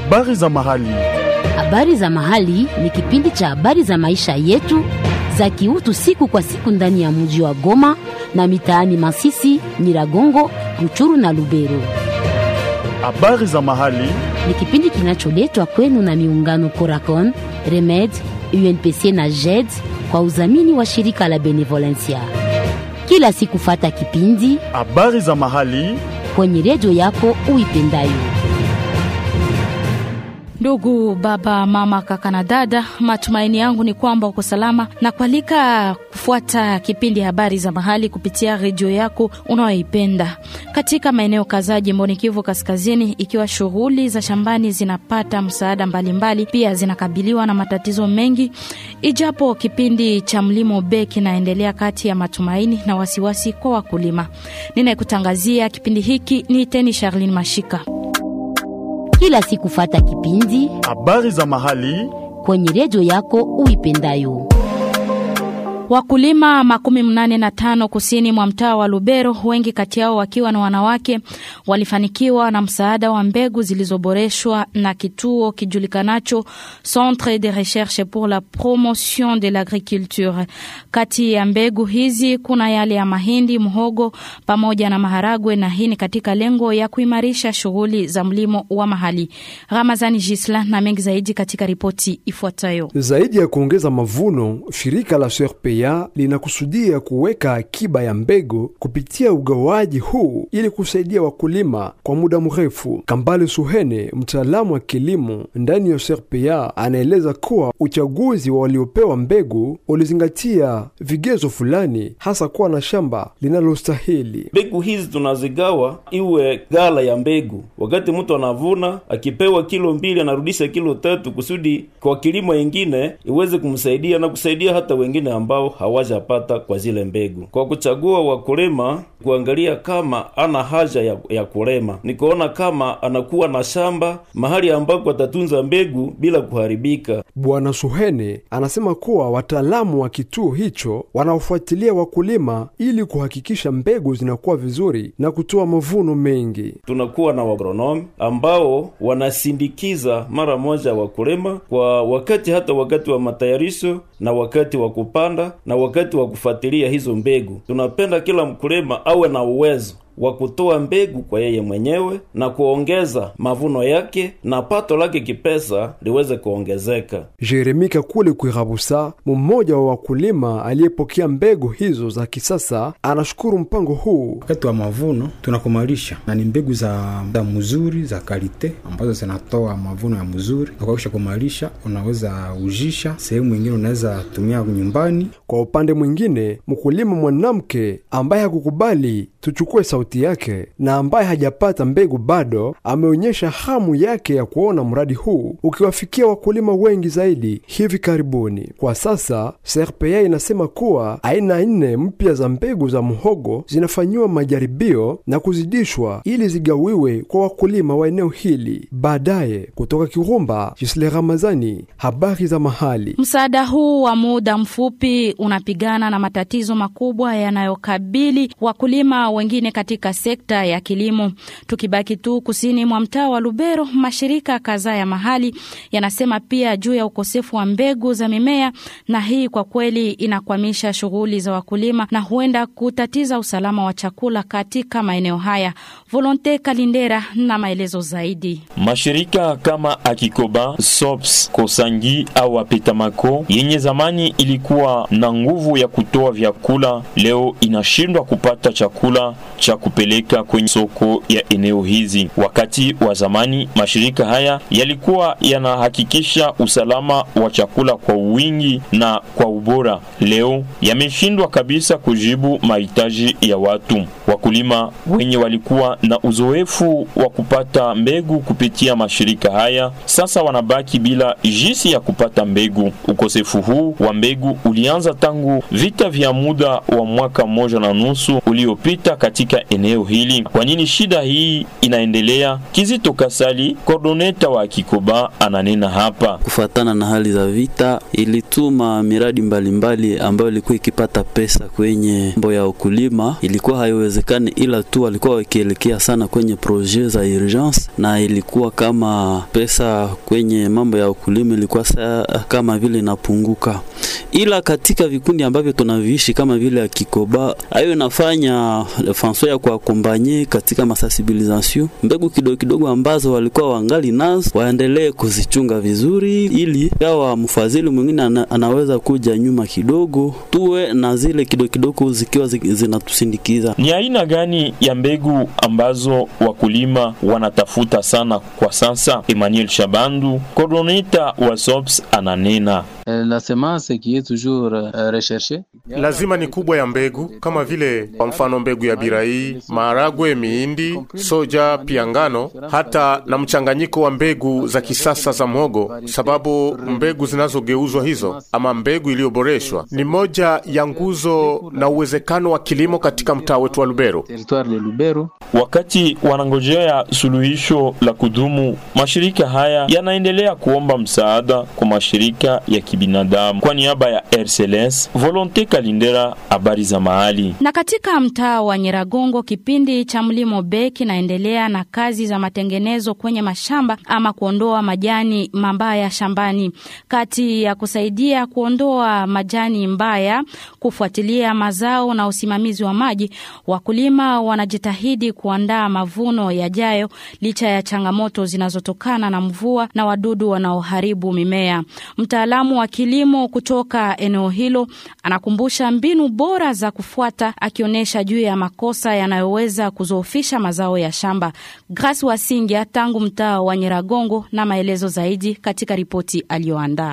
Habari za mahali. Habari za mahali ni kipindi cha habari za maisha yetu za kiutu siku kwa siku ndani ya mji wa Goma na mitaani Masisi, Nyiragongo, Ruchuru na Lubero. Habari za mahali. Ni kipindi kinacholetwa kwenu na miungano Coracon, Remed, UNPC na JED kwa udhamini wa shirika la Benevolencia. Kila siku fata kipindi Habari za mahali. kwenye redio yako uipendayo. Ndugu baba, mama, kaka na dada, matumaini yangu ni kwamba uko salama na kualika kufuata kipindi habari za mahali kupitia redio yako unayoipenda katika maeneo kadhaa jimboni Kivu Kaskazini, ikiwa shughuli za shambani zinapata msaada mbalimbali, pia zinakabiliwa na matatizo mengi, ijapo kipindi cha mlimo be kinaendelea kati ya matumaini na wasiwasi kwa wakulima. Ninayekutangazia kipindi hiki ni Teni Charlene Mashika. Kila siku fata kipindi Habari za mahali. kwenye redio yako uipendayo. Wakulima makumi mnane na tano kusini mwa mtaa wa Lubero, wengi kati yao wakiwa na wanawake, walifanikiwa na msaada wa mbegu zilizoboreshwa na kituo kijulikanacho Centre de Recherche pour la Promotion de l'Agriculture. Kati ya mbegu hizi kuna yale ya mahindi, mhogo pamoja na maharagwe, na hii ni katika lengo ya kuimarisha shughuli za mlimo wa mahali. Ramazani Gisla na mengi zaidi katika ripoti ifuatayo. Zaidi ya kuongeza mavuno, shirika la SRPA linakusudia kuweka akiba ya mbegu kupitia ugawaji huu ili kusaidia wakulima kwa muda mrefu. Kambale Suhene, mtaalamu wa kilimo ndani ya SRPA, anaeleza kuwa uchaguzi wa waliopewa mbegu ulizingatia vigezo fulani, hasa kuwa na shamba linalostahili. Mbegu hizi tunazigawa iwe gala ya mbegu. Wakati mtu anavuna, akipewa kilo mbili anarudisha kilo tatu, kusudi kwa kilimo ingine iweze kumsaidia na kusaidia hata wengine ambao hawajapata kwa zile mbegu. Kwa kuchagua wakulima, kuangalia kama ana haja ya, ya kulema, nikuona kama anakuwa na shamba mahali ambako atatunza mbegu bila kuharibika. Bwana Suhene anasema kuwa wataalamu wa kituo hicho wanaofuatilia wakulima ili kuhakikisha mbegu zinakuwa vizuri na kutoa mavuno mengi. Tunakuwa na wagronomi ambao wanasindikiza mara moja wakulima kwa wakati, hata wakati wa matayarisho na wakati wa kupanda na wakati wa kufuatilia hizo mbegu. Tunapenda kila mkulima awe na uwezo wa kutoa mbegu kwa yeye mwenyewe na kuongeza mavuno yake na pato lake kipesa liweze kuongezeka. Jeremi Kakule Kwirabusa, mmoja wa wakulima aliyepokea mbegu hizo za kisasa, anashukuru mpango huu. Wakati wa mavuno tunakomalisha na ni mbegu za, za mzuri za kalite ambazo zinatoa mavuno ya mzuri, na kwa kisha kumalisha unaweza ujisha sehemu ingine, unaweza tumia nyumbani. Kwa upande mwingine, mkulima mwanamke ambaye hakukubali tuchukue sauti yake na ambaye hajapata mbegu bado, ameonyesha hamu yake ya kuona mradi huu ukiwafikia wakulima wengi zaidi hivi karibuni. Kwa sasa SRPA inasema kuwa aina nne mpya za mbegu za mhogo zinafanyiwa majaribio na kuzidishwa ili zigawiwe kwa wakulima wa eneo hili baadaye. Kutoka Kirumba, Jisle Ramazani, habari za mahali. Msaada huu wa muda mfupi unapigana na matatizo makubwa yanayokabili wakulima wengine katika sekta ya kilimo. Tukibaki tu kusini mwa mtaa wa Lubero, mashirika kadhaa ya mahali yanasema pia juu ya ukosefu wa mbegu za mimea, na hii kwa kweli inakwamisha shughuli za wakulima na huenda kutatiza usalama wa chakula katika maeneo haya. Volonte Kalindera na maelezo zaidi. Mashirika kama Akikoba, Sops, Kosangi au Apetamako yenye zamani ilikuwa na nguvu ya kutoa vyakula, leo inashindwa kupata chakula cha kupeleka kwenye soko ya eneo hizi. Wakati wa zamani mashirika haya yalikuwa yanahakikisha usalama wa chakula kwa wingi na kwa ubora, leo yameshindwa kabisa kujibu mahitaji ya watu. Wakulima wenye walikuwa na uzoefu wa kupata mbegu kupitia mashirika haya sasa wanabaki bila jinsi ya kupata mbegu. Ukosefu huu wa mbegu ulianza tangu vita vya muda wa mwaka mmoja na nusu uliopita katika eneo hili. Kwa nini shida hii inaendelea? Kizito Kasali, kordoneta wa Kikoba, ananena hapa. Kufatana na hali za vita, ilituma miradi mbalimbali mbali ambayo ilikuwa ikipata pesa kwenye mambo ya ukulima, ilikuwa haiwezekani, ila tu walikuwa wakielekea sana kwenye projet za urgence, na ilikuwa kama pesa kwenye mambo ya ukulima ilikuwa saa kama vile inapunguka, ila katika vikundi ambavyo tunaviishi kama vile ya Kikoba, hayo inafanya fanso ya kuakombanye katika masensibilisation, mbegu kidogo kidogo ambazo walikuwa wangali nazo waendelee kuzichunga vizuri, ili yawa mfadhili mwingine ana, anaweza kuja nyuma kidogo, tuwe na zile kidogo kidogo zikiwa zinatusindikiza. Ni aina gani ya mbegu ambazo wakulima wanatafuta sana kwa sasa? Emmanuel Shabandu, coordinator wa SOPS, ananena La semence qui est toujours uh, recherchée. Lazima ni kubwa ya mbegu kama vile kwa mfano mbegu ya birai, maharagwe, miindi, soja, pia ngano, hata na mchanganyiko wa mbegu za kisasa za mhogo, sababu mbegu zinazogeuzwa hizo ama mbegu iliyoboreshwa ni moja ya nguzo na uwezekano wa kilimo katika mtaa wetu wa Lubero. Territoire de Lubero. Wakati wanangojea suluhisho la kudumu, mashirika haya yanaendelea kuomba msaada kwa mashirika ya kibinadamu. Kwa niaba ya RCLS, Volonte Kalindera, habari za mahali. Na katika mtaa wa Nyiragongo, kipindi cha mlimo B kinaendelea na kazi za matengenezo kwenye mashamba ama kuondoa majani mabaya shambani. Kati ya kusaidia kuondoa majani mbaya, kufuatilia mazao na usimamizi wa maji, wakulima wanajitahidi kuandaa mavuno yajayo licha ya changamoto zinazotokana na mvua na wadudu wanaoharibu mimea. Mtaalamu wa kilimo kutoka eneo hilo anakumbusha mbinu bora za kufuata, akionyesha juu ya makosa yanayoweza kuzoofisha mazao ya shamba. Grace Wasingia tangu mtaa wa Nyiragongo na maelezo zaidi katika ripoti aliyoandaa.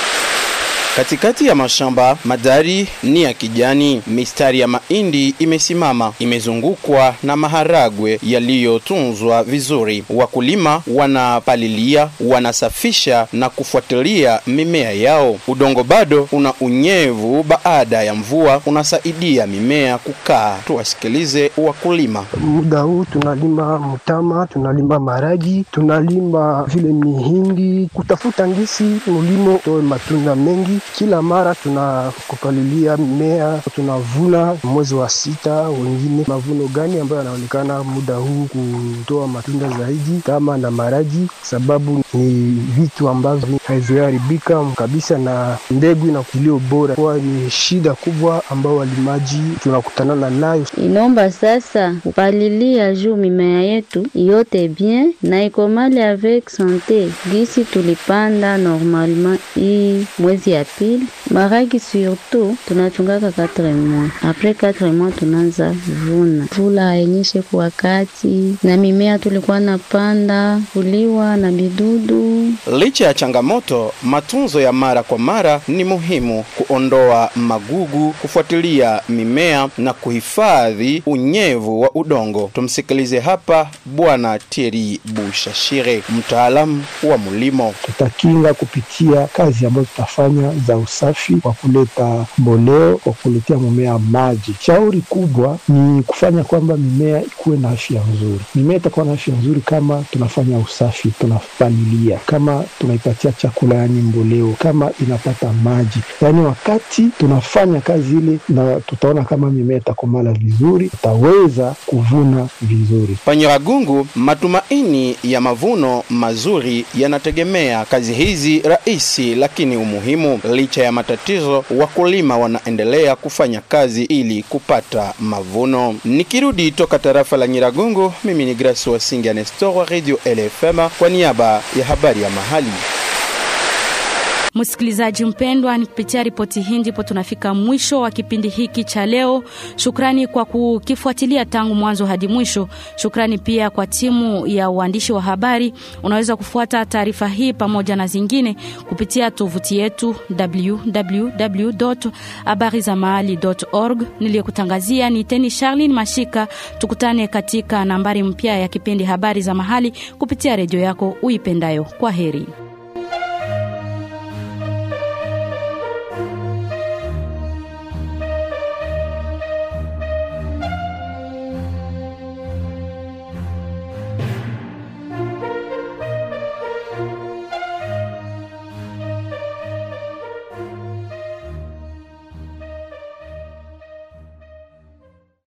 Katikati ya mashamba madari ni ya kijani, mistari ya mahindi imesimama, imezungukwa na maharagwe yaliyotunzwa vizuri. Wakulima wanapalilia, wanasafisha na kufuatilia mimea yao. Udongo bado una unyevu baada ya mvua, unasaidia mimea kukaa. Tuwasikilize wakulima. Muda huu tunalima mtama, tunalima maragi, tunalima vile mihindi, kutafuta ngisi mulimo toe matunda mengi kila mara tunakupalilia mimea, tunavuna mwezi wa sita. Wengine mavuno gani ambayo yanaonekana muda huu kutoa matunda zaidi, kama na maraji, sababu ni vitu ambavyo haviharibika kabisa na mbegu na kilio bora, kwa ni shida kubwa ambao walimaji tunakutanana nayo. Inomba sasa kupalilia juu mimea yetu yote bien na ikomali avec sante gisi tulipanda normalement hii mwezi ya pili maragi surtout tunachungaka 4 mois apres 4 mois tunaanza vuna. Vula hayenyeshe kwa wakati na mimea tulikuwa napanda kuliwa na bidudu. Licha ya changamoto, matunzo ya mara kwa mara ni muhimu: kuondoa magugu, kufuatilia mimea na kuhifadhi unyevu wa udongo. Tumsikilize hapa Bwana Thierry Bushashire, mtaalamu wa mulimo. Tutakinga kupitia kazi ambayo tutafanya za usafi kwa kuleta mboleo kwa kuletea mimea maji. Shauri kubwa ni kufanya kwamba mimea ikuwe na afya nzuri. Mimea itakuwa na afya nzuri kama tunafanya usafi, tunapalilia, kama tunaipatia chakula, yani mboleo, kama inapata maji, yaani wakati tunafanya kazi ile, na tutaona kama mimea itakomala vizuri, tutaweza kuvuna vizuri. Panyiragungu, matumaini ya mavuno mazuri yanategemea kazi hizi rahisi lakini umuhimu. Licha ya matatizo, wakulima wanaendelea kufanya kazi ili kupata mavuno. Nikirudi toka tarafa la Nyiragongo, mimi ni Grace Wasinga Nestor wa Radio LFM kwa niaba ya habari ya mahali. Msikilizaji mpendwa, ni kupitia ripoti hii ndipo tunafika mwisho wa kipindi hiki cha leo. Shukrani kwa kukifuatilia tangu mwanzo hadi mwisho. Shukrani pia kwa timu ya uandishi wa habari. Unaweza kufuata taarifa hii pamoja na zingine kupitia tovuti yetu www.habarizamahali.org. Niliyekutangazia ni Teni Charlin Mashika. Tukutane katika nambari mpya ya kipindi Habari za Mahali kupitia redio yako uipendayo. Kwa heri.